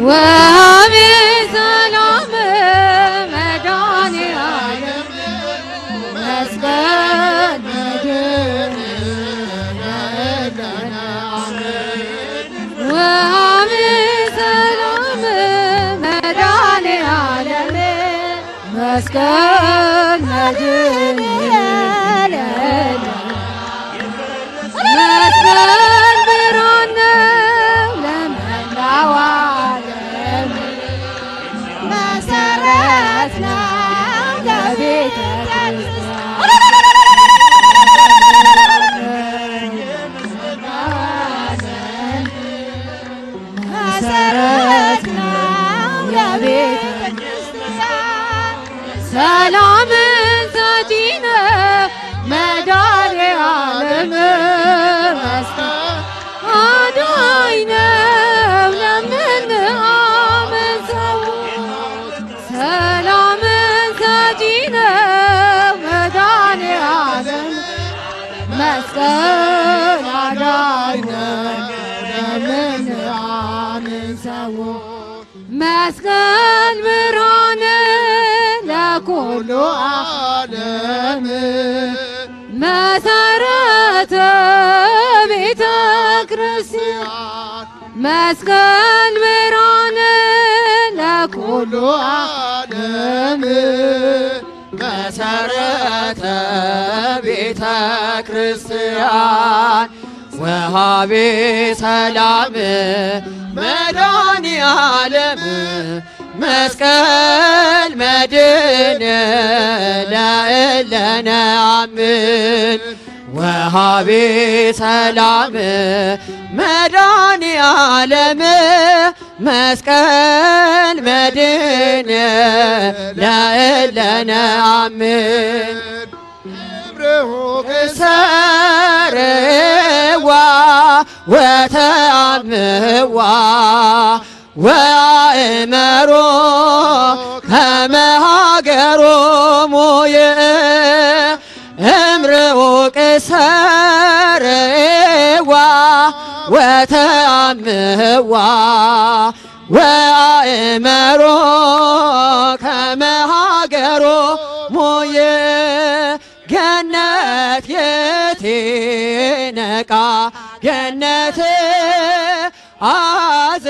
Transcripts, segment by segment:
ወሀቤ ሰላም መድኃኔዓለም መስቀል መድን ወሀቤ ሰላም መድኃኔዓለም መስቀል መድን መስቀል ብርሃን ነው ለመላው ዓለም መሰረት ነው ለቤተ ክርስቲያን መሰረት ነው ለቤተ ክርስቲያን ሰላምን ሰጪ ነው መድኃኔዓለም መስቀል አዳኝ ነው ለምንአምን ሰዎች ሰላምን ሰጪ ነው መድኃኔዓለም መስቀል አዳኝ ነው ለምንአምን ሰዎች መስቀል ብርሃን ለኩሉ ዓለም መሰረተ ቤተ ክርስቲያን መስቀል ብርሃን ለኩሉ ዓለም መሰረተ ቤተ ክርስቲያን ወሃቤ ሰላም መድኃኔዓለም መስቀል መድን ለእለነ አምን ወሃቤ ሰላም መድኃኔዓለም መስቀል መድን ለእለነ አምን ሰረዋ ወተአምዋ ወአእመሮ ከመሃገሮሙ እምርኡቅ ሰረዋ ወተአምዋ ወአእመሮ ከመሃገሮሙ ገነት የቴ ነቃ ገነት አዘ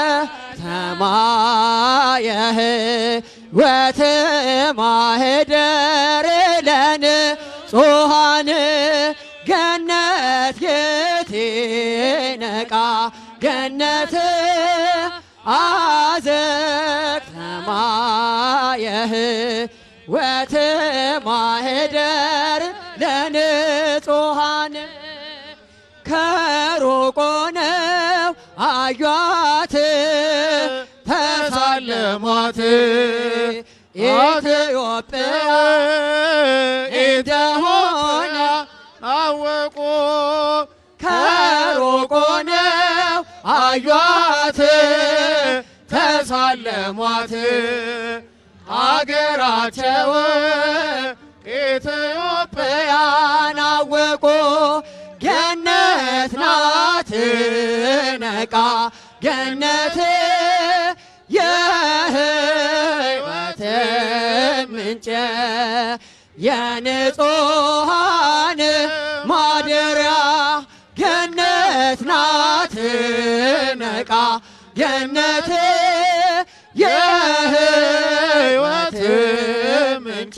ተማየህ ወትማህደር ለን ጾሃን ገነት የቴ ነቃ ገነት አዘቅ ተማየህ ወትማህደር ለንጹሃን ከሩቅ ሆነው አዩአት ተሳለሟት ኢትዮጵያ እንደሆነ አወቁ ከሩቅ ሆነው አዩአት ተሳለሟት አገራቸው ኢትዮጵያን አወቁ ገነት ናት ነቃ ገነት የሕይወት ምንጭ የንጹሃን ማደሪያ ገነት ናት ነቃ ገነት የሕይወት ምንጭ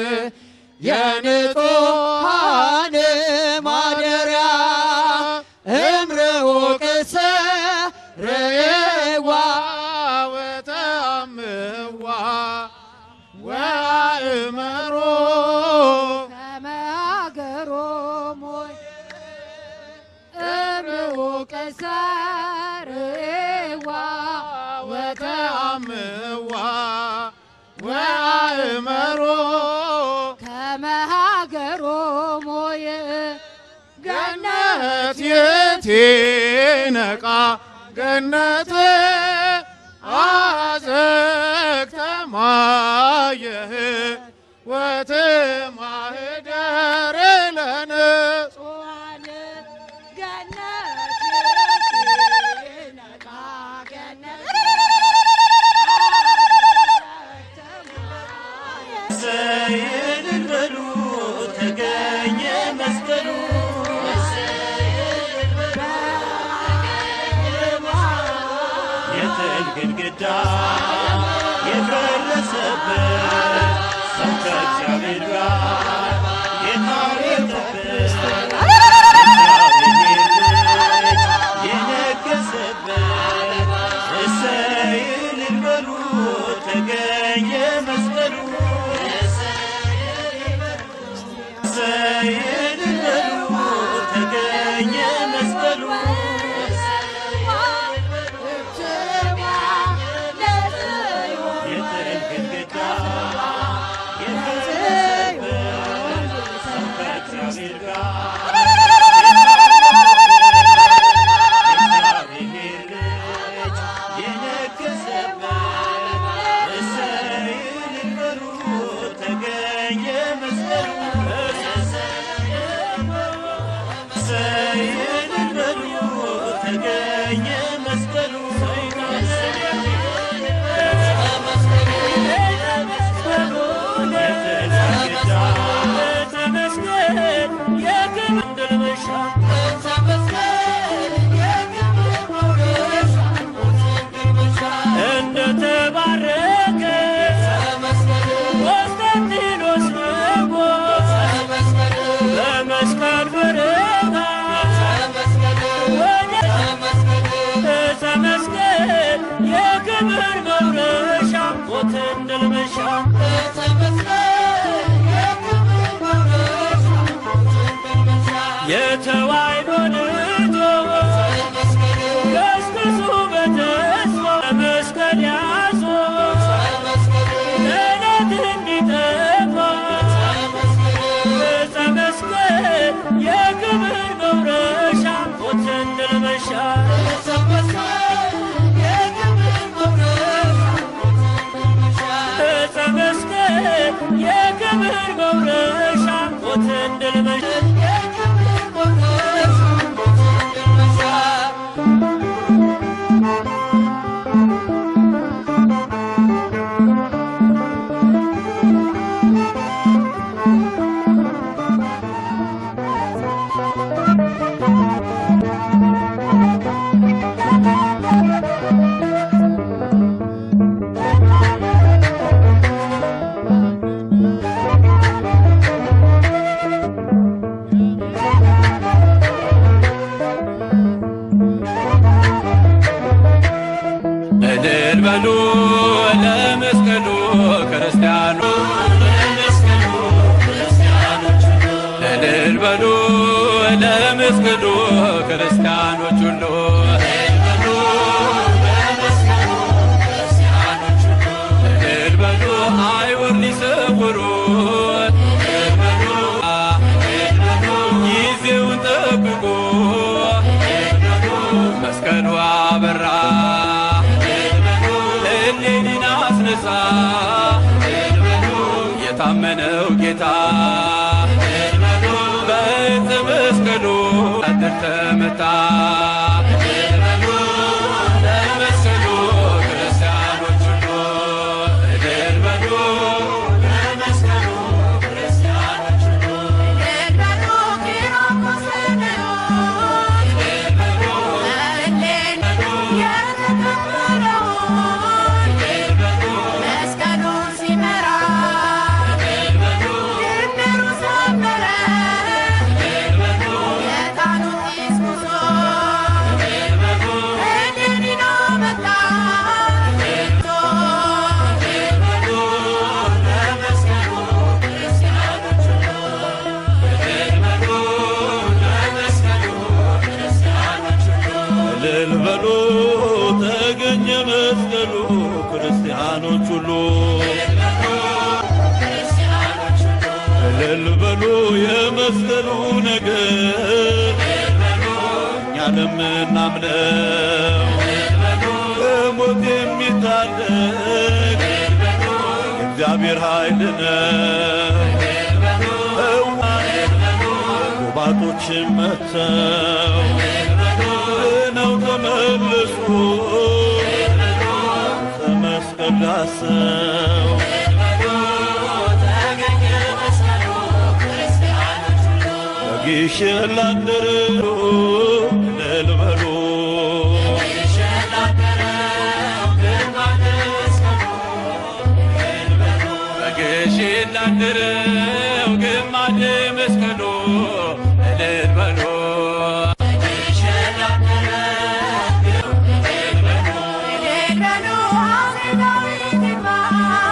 የንጹሃን ማደሪያ እምርኡቅ ሰረዋ ወተአምዋ ወአእመሮ ከመሃገሮሙ እምርኡቅ ሰረዋ ወተአምዋ ወአእመሮ ከመሃገሮሙ ገነት የቴ ነቃ ገነት አዘግተማየህ ወትማህደር ለንጹሃን ገነት ነቃ ገነት ግድግዳ የፈረሰበት ሰው ከእግዚአብሔር ጋር የታረቀበት እግዚአብሔር ልጅ የነገሰበት እሰይ እልል በሉ ተገኘ መስቀሉ እሰይ እልል በሉ ተገኘ መስቀሉ የጥል ግድግዳ የፈረሰበት ሰው ከእግዚአብሔር ጋር የእግዚአብሔር ልጅ የነገሰበት እሰይ እልል በሉ ተገኘ መስቀሉ እሰይ እልል በሉ ተገኘ መስቀሉ ተመስገን የክብር መሻ እንደተባረከ ቆስጠንጢኖስ ንጉሥ በመስቀል ብርሃን ወደ ተመስገን የክብር መውረሻ ሞትን ድል መንሻ የተዋሕዶ ልጆች ገስግሱ በተስፋ መስቀል ያዙ ለዕለት እንዲጠፋ ዕፀ መስቀል የክብር መውረሻ ሞትን ድል መንሻ ዕፀ መስቀል የክብር መውረሻ ሞትን ድል መንሻ እልል በሉ ለመስቀሉ ክርስቲያኑ እልል በሉ ለመስቀሉ ክርስቲያኖች ሁሉ እልል በሉ አይወር ሊሰውሩ ጊዜውን ጠብቁ መስቀሉ አበራ እሌኒን አስነሳ የታመነው ጌታ በዕፀ መስቀሉ አድር ተመታ ለመስቀሉ ክርስቲያኖች ሁሉ እልል በሉ ለመስቀሉ ክርስቲያኖች ሁሉ መስቀሉን ሲመራ ድምሩ ሰመረ የዕጣኑ ጢስ ጉዞ እሌኒን መጣ እልል በሉ ተገኘ መስቀሉ ክርስቲያኖች ሁሉ እልል በሉ የመስቀሉ ነገር እኛ ለምናምነው ከሞት የሚታደግ የእግዚአብሔር ኃይል ነው። ጎባጦችን መተው ነው ተመለሱ ተመስቀል ዳሰው በጊሸን ላደሩ እልል በሉ ያደረው ግማደ መስቀሉ እልል በሉ እልል በሉ አፄ ዳዊት ይግባ